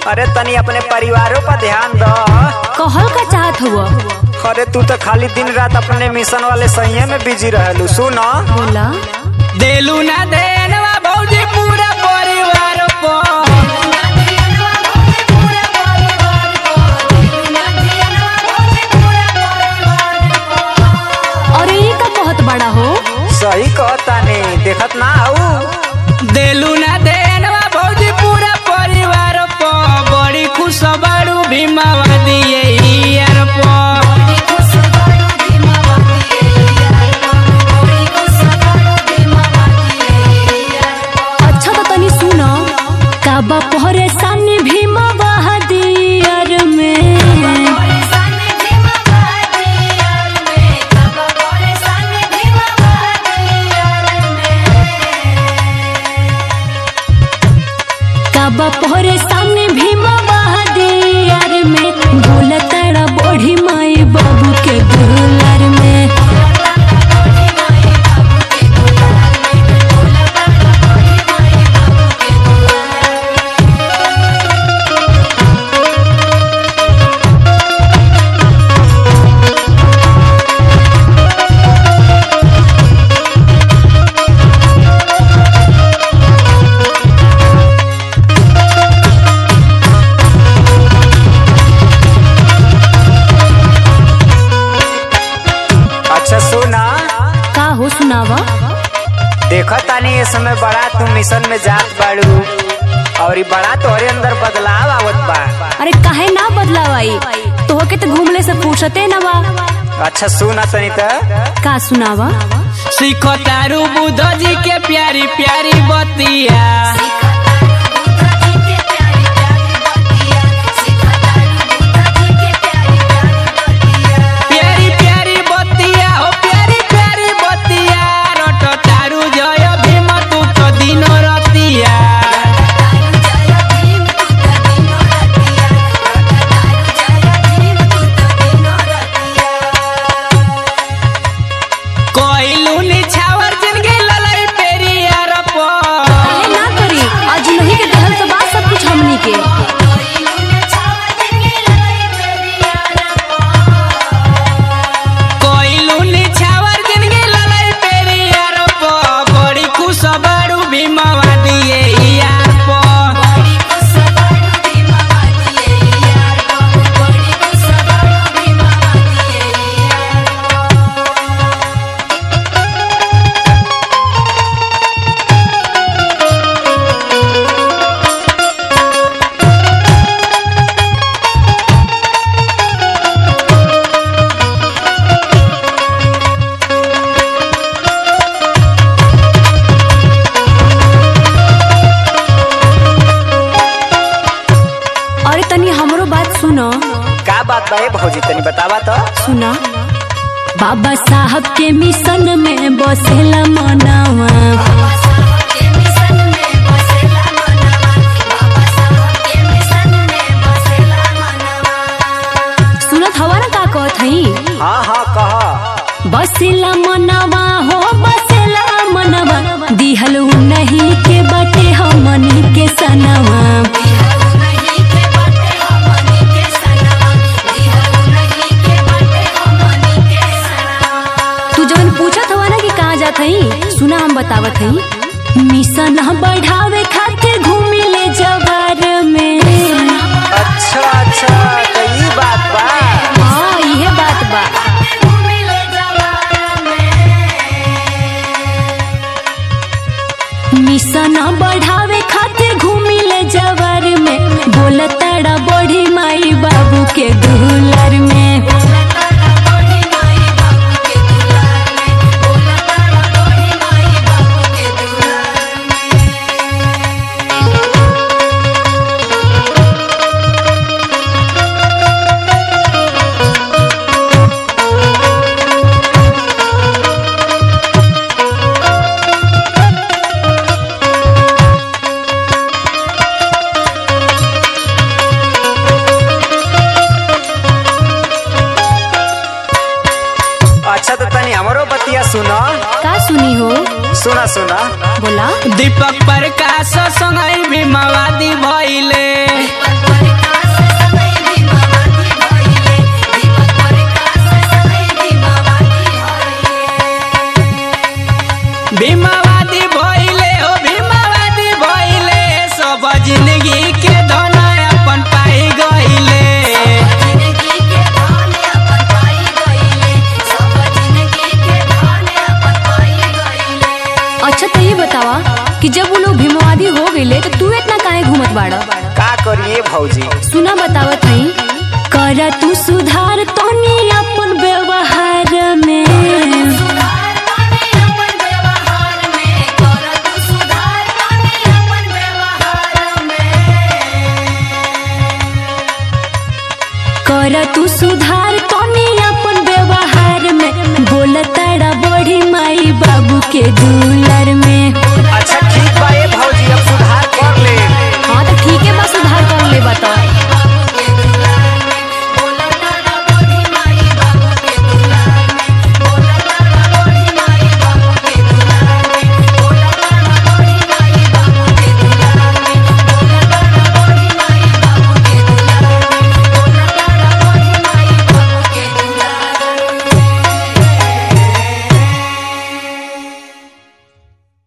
अरे तनी अपने परिवारों पर ध्यान दो कहल का चाहत हुआ अरे तू तो खाली दिन रात अपने मिशन वाले सही में बिजी रहलू सुन बोला देलू ना देनवा भौजी पूरा परिवार को अरे ये का कहत बड़ा हो सही कहतानी देखत ना आऊ देलू ना देनवा भौजी पूरा परिवार को बड़ी खुश बाड़ू भीमावा दिए यार को अच्छा तो तनी सुन काबा परेशानी भीमा बहादियर में काबा परेशानी भीमा बहादियर में बोलताड़ा बड़ी माई बाबू के दुलार में अच्छा सुना का हो सुनावा देखत तानी ये समय बड़ा तू मिशन में जात बाड़ू और ई बड़ा तोहरे अंदर बदलाव आवत बा अरे काहे ना बदलावाई तोहके तो घूमले से फुर्सते ना बा अच्छा सुना तनी त का सुनावा सीखो तारू बुद्ध जी के प्यारी प्यारी बतिया प्यारी प्यारी बतिया हो प्यारी प्यारी बतिया रट तारू जय भीम तू तो दिन रतिया कोइलू निछावर जिनगी ललई पेरियार पर काहे ना करी आज नहीं के दहल तो बात सब कुछ हमनी के कोइलू निछावर जिनगी ललई पेरियार पर बड़ी खुश बाड़ू भीमवा दिए यार पर अरे तनी हमरो बात सुनो का बात बा ए भौजी तनी बतावा तो सुना बाबा साहब के मिशन में बसेला मनावा सुनत हवा ना का कहत हई हाँ हाँ कह बसेला मनवा हो बसेला मनवा दिहल नहीं के बटे हमनी के सनवा तू जवन पूछत हवा ना कि कहाँ जात हई सुना हम बतावत हई मिशन बढ़ावे खातिर घूमी ले जवार में अच्छा अच्छा तो ई बात बा हाँ इहे बात बा मिशन बढ़ावे खातिर घूमी ले जवार में बोलताड़ा बड़ी माई बाबू के दुलार में अच्छा तो तनी हमरो बतिया सुनो का सुनी हो सुना सुना बोला दीपक प्रकाश संगई भीमावादी भइले भीमावादी भइले हो भीमावादी भइले सब जिंदगी के धन अपन पाई गइले अच्छा तो ये बतावा कि जब वो लोग भीमवादी हो गईले तो तू इतना काहे घूमत बाड़ा का करिए भौजी सुना बतावत हई कर तू सुधार तनी अपन व्यवहार में कर तू सुधार तनी अपन व्यवहार में बोल तारा बड़ी माई बाबू के दुलर में